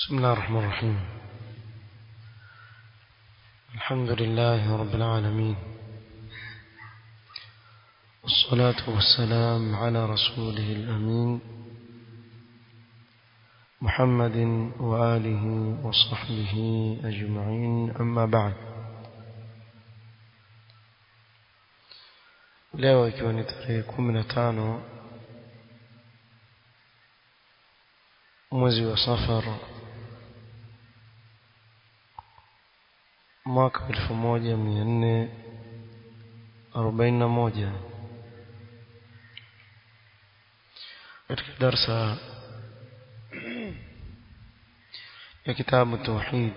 بسم الله الرحمن الرحيم الحمد لله رب العالمين والصلاة والسلام على رسوله الأمين محمد وآله وصحبه أجمعين أما بعد leo ikiwa ni tarehe kumi na tano mwezi wa safar mwaka elfu moja mia nne arobaini na moja katika darsa ya kitabu tauhid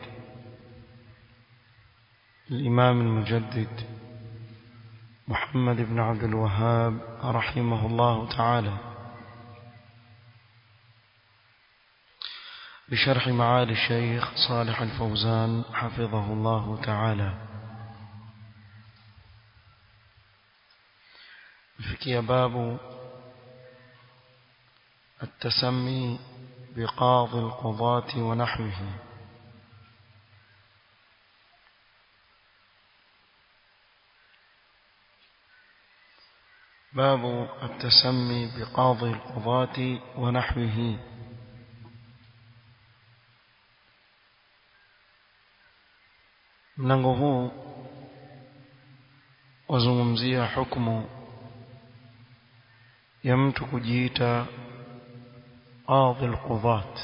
الإمام المجدد محمد بن عبد الوهاب رحمه الله تعالى بشرح معالي الشيخ صالح الفوزان حفظه الله تعالى فكي باب التسمي بقاضي القضاة ونحوه باب التسمي بقاضي القضاة ونحوه mlango huu wazungumzia hukumu ya mtu kujiita qadhi alqudhat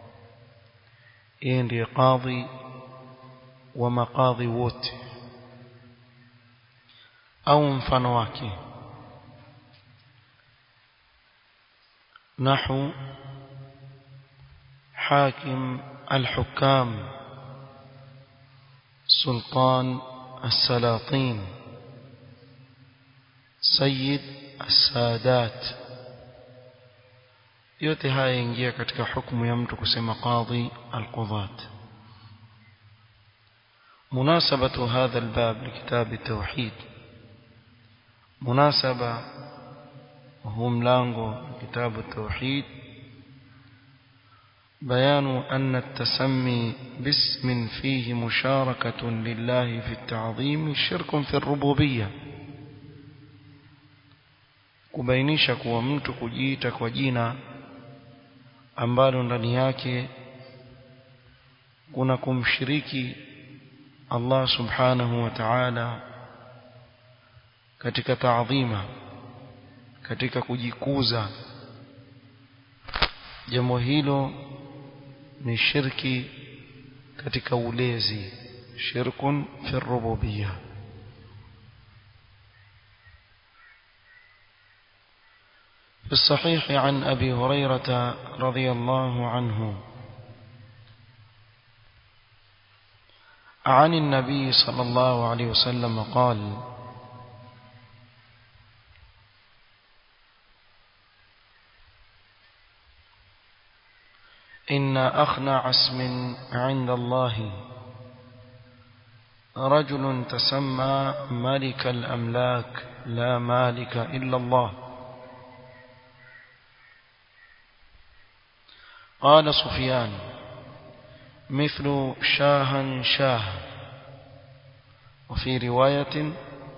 yeye ndiye qadhi wa maqadhi wote au mfano wake نحو حاكم الحكام سلطان السلاطين سيد السادات yote haya ingia katika hukumu ya mtu kusema qadhi alqudhat munasabatu hadha albab likitab التوحيد munasaba huu mlango kitabu التوحيد بيان أن التسمي باسم فيه مشاركة لله في التعظيم شرك في الربوبية kubainisha kuwa mtu kujiita kwa jina ambalo ndani yake kuna kumshiriki Allah subhanahu wa ta'ala katika taadhima katika kujikuza jambo hilo ni shirki katika ulezi shirkun fi rububiyya في الصحيح عن أبي هريرة رضي الله عنه عن النبي صلى الله عليه وسلم قال إن أخنع اسم عند الله رجل تسمى ملك الأملاك لا مالك إلا الله قال سفيان مثل شاها شاه وفي رواية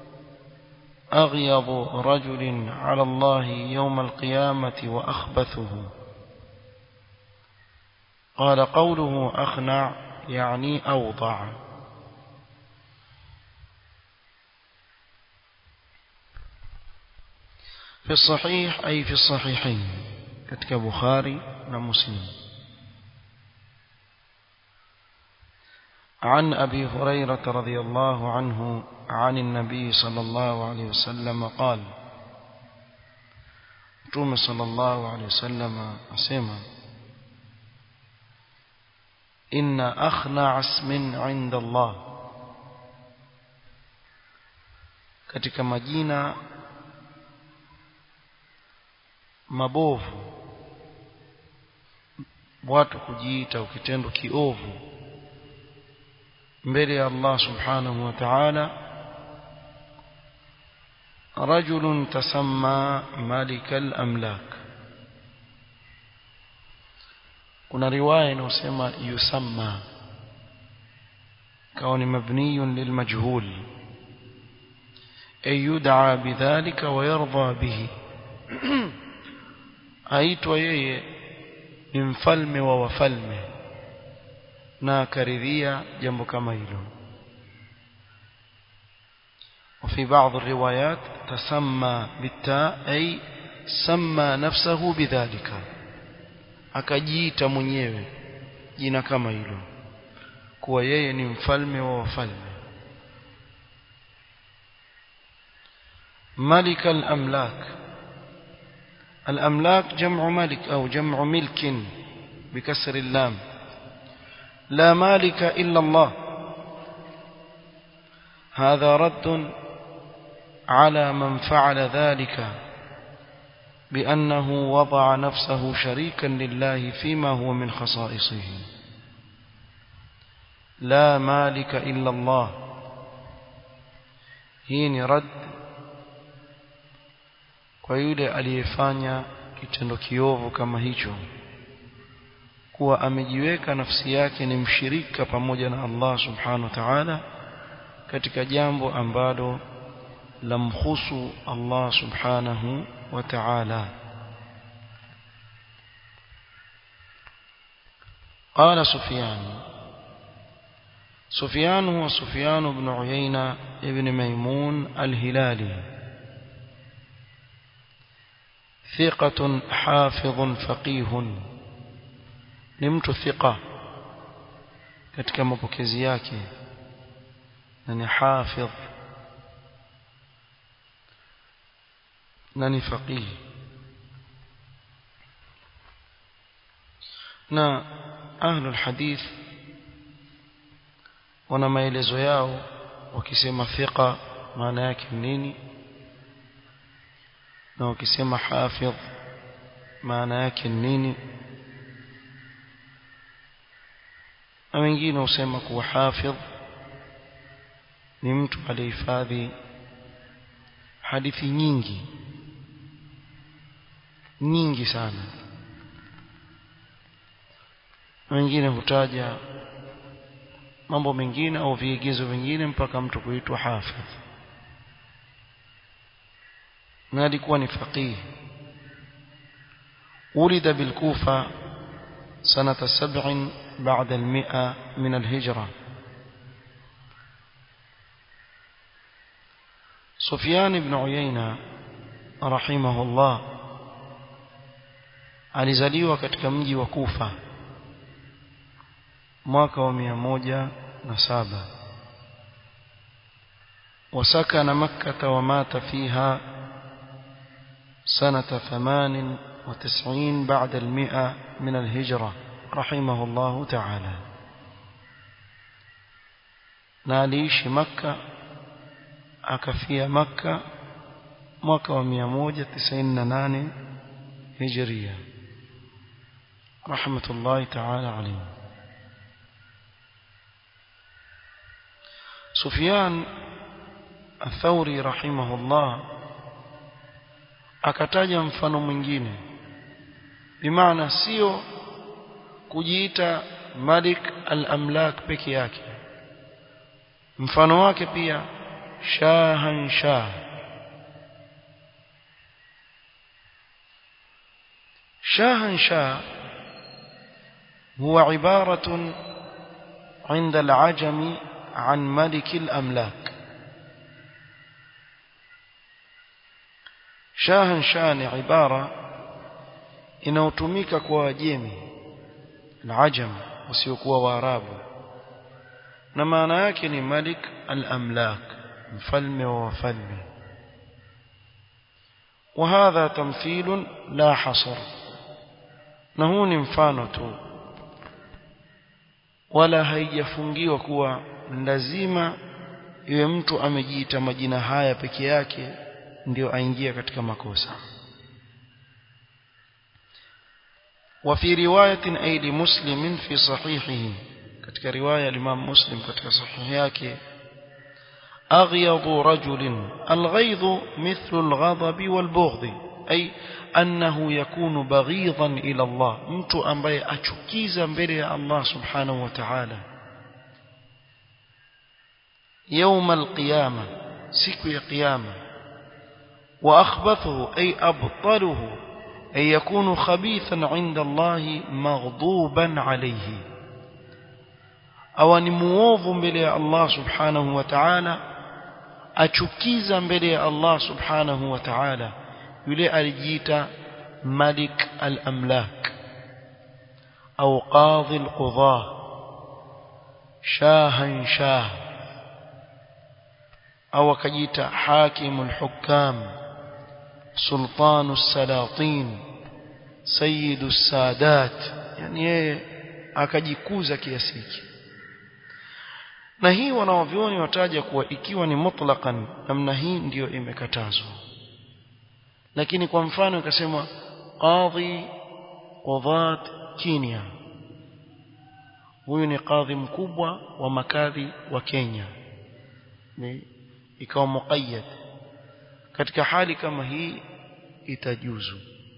أغيض رجل على الله يوم القيامة وأخبثه قال قوله أخنع يعني أوضع في الصحيح أي في الصحيحين كتك بخاري ومسلم عن أبي هريرة رضي الله عنه عن النبي صلى الله عليه وسلم قال توم صلى الله عليه وسلم أسيما إن أخنع اسم عند الله katika majina mabovu watu kujiita ukitendo kiovu mbele ya Allah subhanahu wa ta'ala rajulun tasamma malikal amlak kuna riwaya inayosema yusamma kawa ni mabniyun lilmajhul ay yud'a bidhalika wa yarda bihi aitwa yeye ni mfalme wa wafalme na akaridhia jambo kama hilo وفي بعض الروايات تسمى بالتاء أي سمى نفسه بذلك akajiita mwenyewe jina kama hilo kuwa yeye ni mfalme wa wafalme ملك الأملاك الأملاك جمع ملك أو جمع ملك بكسر اللام لا مالك إلا الله هذا رد على من فعل ذلك بأنه وضع نفسه شريكا لله فيما هو من خصائصه لا مالك إلا الله هين رد kwa yule aliyefanya kitendo kiovu kama hicho kuwa amejiweka nafsi yake ni mshirika pamoja na Allah subhanahu wa ta'ala katika jambo ambalo lamhusu Allah subhanahu wa ta'ala قال سفيان سفيان هو سفيان بن عيينة ابن ميمون الهلالي ثقة حافظ فقيه نمت ثقة katika mapokezi yake na ni hafidh na ni faqih na ahlul hadith wana maelezo yao wakisema thiqa maana yake nini na wakisema hafidh maana yake nini na wengine husema kuwa hafidh ni mtu aliyehifadhi hadithi nyingi nyingi sana wengine hutaja mambo mengine au viigizo vingine mpaka mtu kuitwa hafidh na alikuwa ni faqih ولد بالكوفة سنة سبع بعد المئة من الهجرة سفيان بن عيينة رحمه الله alizaliwa katika mji wa Kufa mwaka wa mia moja na saba وسكن مكة ومات فيها سنة ثمان وتسعين بعد المئة من الهجرة رحمه الله تعالى ناليش مكة أكفي مكة mwaka wa 198 hijria rahmatullahi ta'ala alayhi Sufyan Athauri rahimahullah akataja mfano mwingine bimaana sio kujiita Malik al-Amlak peke yake mfano wake pia shahan shah شاهن شاه هو عبارة عند العجم عن ملك الأملاك شاهن شاه عبارة inayotumika kwa wajemi al-ajam wasiokuwa waarabu na maana yake ni malik al-amlak mfalme wa wafalme وهذا تمثيل لا حصر na huu ni mfano tu wala haijafungiwa kuwa lazima iwe mtu amejiita majina haya peke yake ndio aingia katika makosa وفي رواية أي لمسلم في صحيحه katika riwaya الإمام مسلم katika sahihi yake أغيض رجل الغيظ مثل الغضب والبغض ay annahu yakunu baghidan ila Allah mtu ambaye achukiza mbele ya Allah subhanahu wa ta'ala يوم القيامة siku ya kiyama واخبثه اي ابطله اي يكون خبيثا عند الله مغضوبا عليه au ni muovu mbele ya Allah subhanahu wa ta'ala achukiza mbele ya Allah subhanahu wa ta'ala yule alijiita malik al-amlak au qadhi al-qudah shahan shah au akajiita hakim al-hukam sultan as-salatin sayyid as-sadat yani yeye akajikuza kiasi hiki na hii wanaovioni wataja kuwa ikiwa ni mutlaqan namna hii ndiyo imekatazwa lakini kwa mfano ikasema qadhi qudhat Kenya huyu ni kadhi mkubwa wa makadhi wa Kenya ni ikawa muqayyad katika hali kama hii itajuzu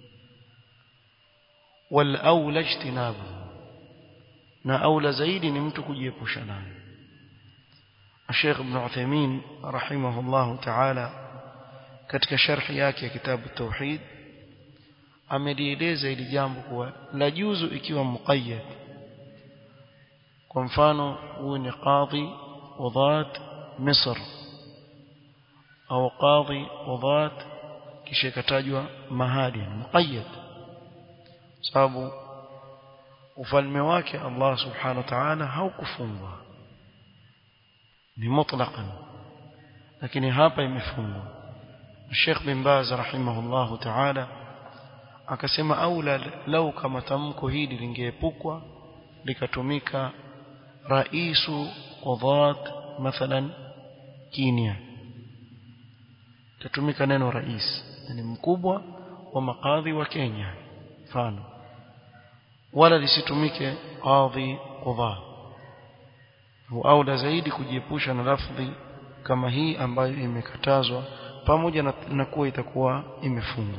wal aula ijtinabu na aula zaidi ni mtu kujiepusha nayo الشيخ ابن عثيمين رحمه الله تعالى katika sharhi yake ya kitabu tauhid amelieleza ili jambo kuwa la juzu ikiwa muqayyad kwa mfano huyu ni qadhi wadhat Misr au qadhi wadhat kisha katajwa mahali muqayyad sababu ufalme wake Allah subhanahu wa ta'ala haukufungwa ni mutlaqan lakini hapa imefungwa Sheikh bin Baz rahimahullah ta'ala akasema aula lau kama tamko hili lingeepukwa likatumika raisu qudhat mathalan Kenya tatumika neno rais yani mkubwa wa makadhi wa Kenya mfano wala lisitumike qadhi qudhat aula zaidi kujiepusha na lafdhi kama hii ambayo imekatazwa pamoja na, na kuwa itakuwa imefungwa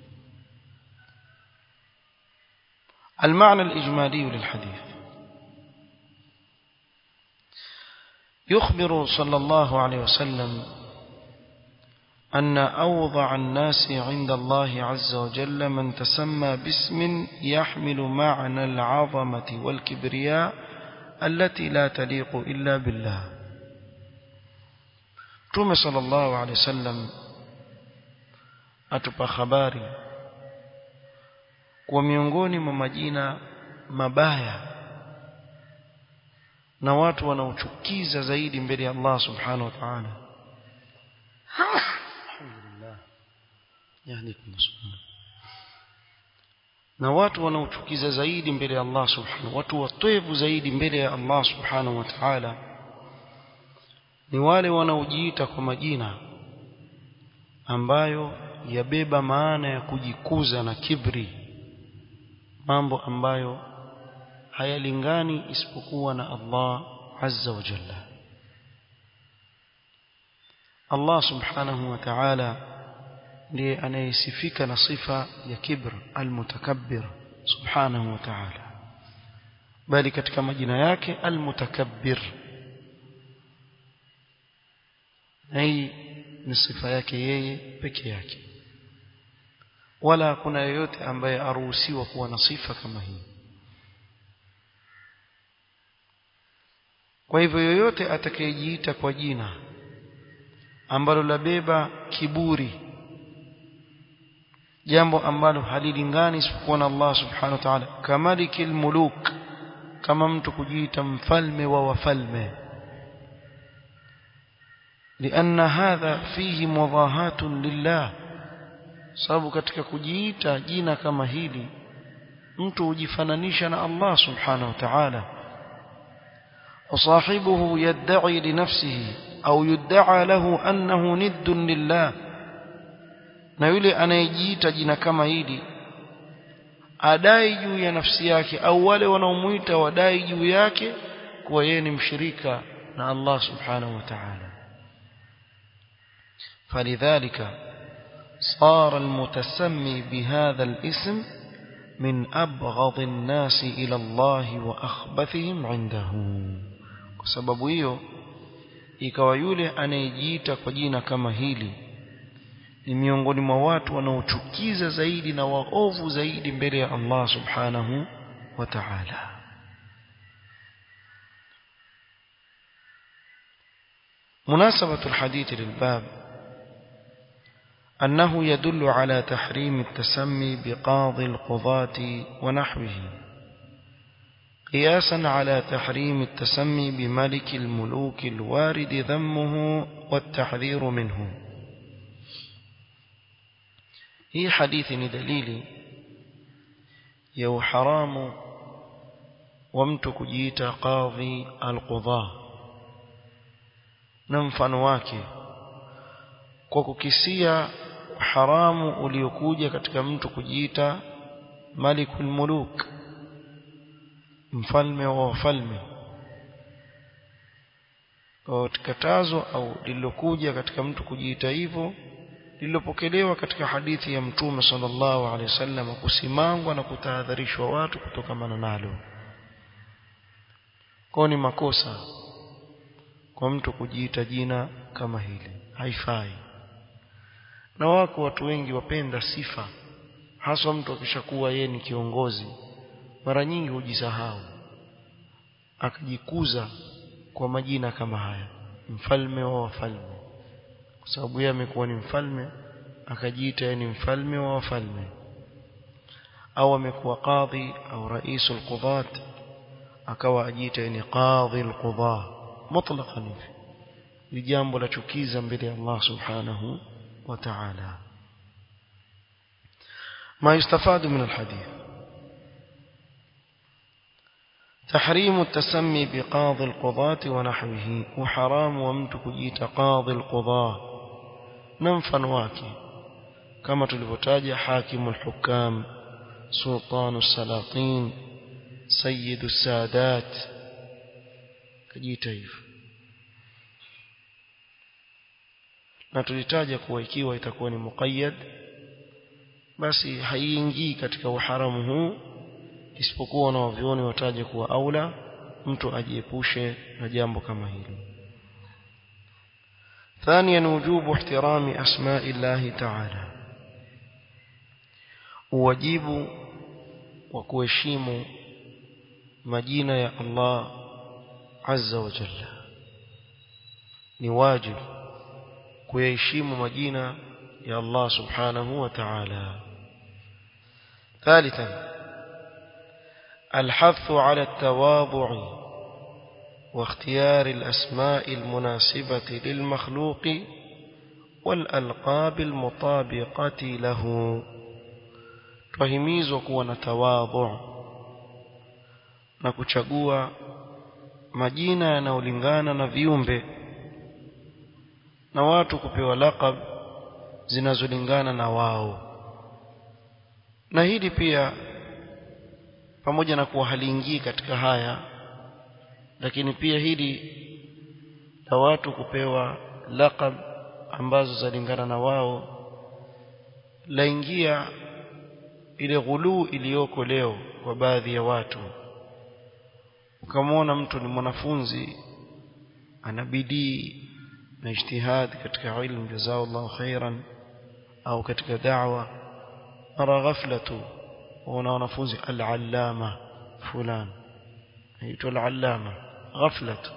المعنى الإجمالي للحديث يخبر صلى الله عليه وسلم أن أوضع الناس عند الله عز وجل من تسمى باسم يحمل معنى العظمة والكبرياء التي لا تليق إلا بالله Mtume sallallahu alaihi wasallam atupa habari kwa miongoni mwa majina mabaya na watu wanaochukiza zaidi mbele ya Allah subhanahu wa ta'ala alhamdulillah yahdikum subhanahu na watu wanaochukiza zaidi mbele ya Allah subhanahu watu watoevu zaidi mbele ya Allah subhanahu wa ta'ala ni wale wanaojiita kwa majina ambayo yabeba maana ya kujikuza na kibri mambo ambayo hayalingani isipokuwa na Allah azza wa jalla Allah subhanahu wa ta'ala ndiye anayesifika na sifa ya kibr almutakabbir subhanahu wa ta'ala bali katika majina yake almutakabbir na hii ni sifa yake yeye peke yake wala hakuna yeyote ambaye aruhusiwa kuwa na sifa kama hii kwa hivyo yoyote atakayejiita kwa jina ambalo labeba kiburi jambo ambalo halilingani isipokuwa na Allah subhanahu wa ta'ala kamalikil muluk kama mtu kujiita mfalme wa wafalme لأن هذا فيه مضاهاة لله sababu katika kujiita jina kama hili mtu hujifananisha na Allah subhanahu wa ta'ala وصاحبه يدعي لنفسه أو يدعى له أنه ند لله na yule anayejiita jina kama hili adai juu ya nafsi yake au wale wanaomuita wadai juu yake kuwa yeye ni mshirika na Allah subhanahu wa ta'ala فلذلك صار المتسمي بهذا الاسم من أبغض الناس إلى الله وأخبثهم عنده وسبب hiyo ikawa yule anayejiita kwa jina kama hili ni miongoni mwa watu wanaochukiza zaidi na waovu zaidi mbele ya Allah subhanahu wa ta'ala مناسبة الحديث للباب أنه يدل على تحريم التسمي بقاضي القضاة ونحوه قياسا على تحريم التسمي بملك الملوك الوارد ذمه والتحذير منه هي حديث دليل يو حرام ومتك جيت قاضي القضاة na mfano wake kwa kukisia haramu uliokuja katika mtu kujiita malikul muluk mfalme wa wafalme katazo au lililokuja katika mtu kujiita hivyo lililopokelewa katika hadithi ya mtume sallallahu alaihi wasallam kusimangwa na kutahadharishwa watu kutokamana nalo kwa ni makosa kwa mtu kujiita jina kama hili haifai na wako watu wengi wapenda sifa haswa mtu akishakuwa yeye ni kiongozi mara nyingi hujisahau akajikuza kwa majina kama haya mfalme wa wafalme kwa sababu yeye amekuwa ni mfalme akajiita yeye ni mfalme wa wafalme au amekuwa kadhi au raisul qudat akawa ajiita yeye ni qadhi alqudah mutlaqan hivi ni jambo la chukiza mbele ya Allah subhanahu wa ta'ala ما يستفاد من الحديث تحريم التسمي بقاضي القضاة ونحوه وحرام ومتك جيت قاضي القضاة ننفا واكي كما تلفتاج حاكم الحكام سلطان السلاطين سيد السادات كجيت hivyo na tulitaja kuwa ikiwa itakuwa ni muqayyad basi haiingii katika uharamu huu isipokuwa na wavioni wataje kuwa aula mtu ajiepushe na jambo kama hili ثانيا وجوب احترام أسماء الله تعالى wajibu wa kuheshimu majina ya Allah azza wa jalla ni wajibu kuyaheshimu majina ya Allah subhanahu wa ta'ala ثالثا الحث على التواضع واختيار الأسماء المناسبة للمخلوق والألقاب المطابقة له twahimizwa kuwa na tawadhu na kuchagua majina yanayolingana na viumbe na watu kupewa laqab zinazolingana na wao na hili pia pamoja na kuwa haliingii katika haya lakini pia hili la watu kupewa laqab ambazo zalingana na wao laingia ile ghuluu iliyoko leo kwa baadhi ya watu ukamwona mtu ni mwanafunzi ana bidii na ijtihad katika ilmu jazakallahu khairan au katika da'wa mara ghafla tu wana wanafunzi al-allama fulan aitwa al-allama ghafla tu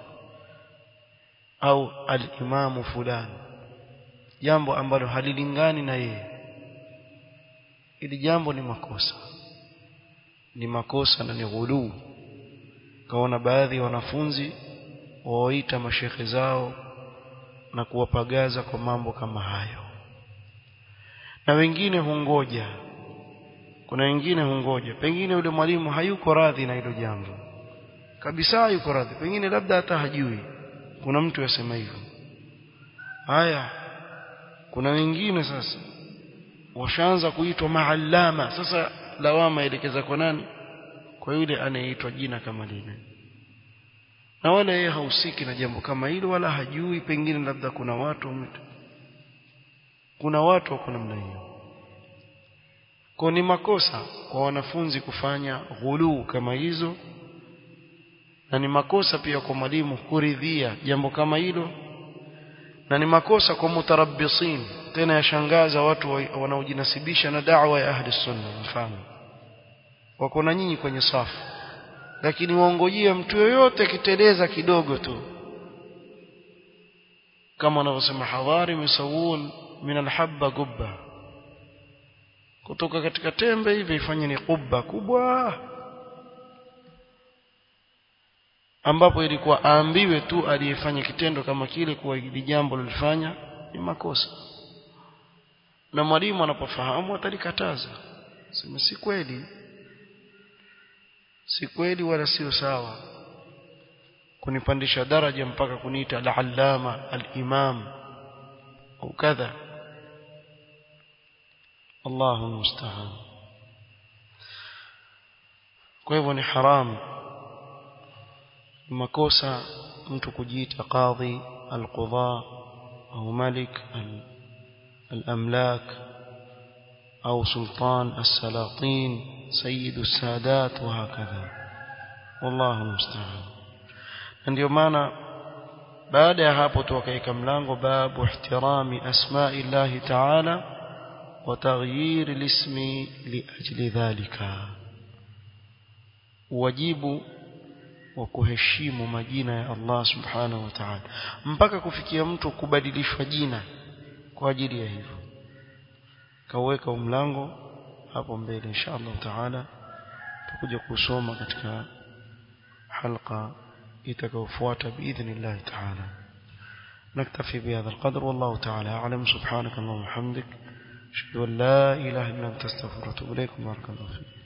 au al-imamu fulan jambo ambalo halilingani na yeye ili jambo ni makosa ni makosa na ni ghuluu kaona baadhi ya wanafunzi wawaita mashekhe zao na kuwapagaza kwa mambo kama hayo na wengine hungoja kuna wengine hungoja pengine yule mwalimu hayuko radhi na hilo jambo kabisa hayuko radhi pengine labda hata hajui kuna mtu yasema hivyo haya kuna wengine sasa washaanza kuitwa maallama sasa lawama elekeza kwa nani kwa yule anayeitwa jina kama lile na wala yeye hahusiki na jambo kama hilo wala hajui pengine labda kuna watu kuna watu wako namna hiyo kwa ni makosa kwa wanafunzi kufanya ghuluu kama hizo na ni makosa pia kwa mwalimu kuridhia jambo kama hilo na ni makosa kwa mutarabbisin tena yashangaza watu wanaojinasibisha na da'wa ya ahli sunna mfano wako na nyinyi kwenye safu lakini waongojea mtu yoyote kiteleza kidogo tu kama wanavyosema hadhari misawun min alhabba gubba kutoka katika tembe hivi ifanye ni kubba kubwa ambapo ilikuwa aambiwe tu aliyefanya kitendo kama kile kuwa hili jambo lilifanya ni makosa na mwalimu anapofahamu atalikataza sema si kweli si kweli wala sio sawa kunipandisha daraja mpaka kuniita al-allama al-imam au kadha Allahu musta'an kwa hivyo ni haramu makosa mtu kujiita qadhi al-qudha au malik al-amlak au sultan as-salatin سيد السادات وهكذا والله المستعان ndio maana baada ya hapo tuwakaika mlango babu ihtirami asma'i Allah ta'ala wa taghyir al-ismi li ajli dhalika wajibu wa kuheshimu majina ya Allah subhanahu wa ta'ala mpaka kufikia mtu kubadilishwa jina kwa ajili ya hivyo kaweka mlango hapo mbele inshallah taala tutakuja kusoma katika halqa itakayofuata biidhnillah taala نكتفي بهذا القدر والله تعالى أعلم سبحانك اللهم وبحمدك أشهد أن لا إله إلا أنت استغفرك وأتوب إليك بارك الله فيك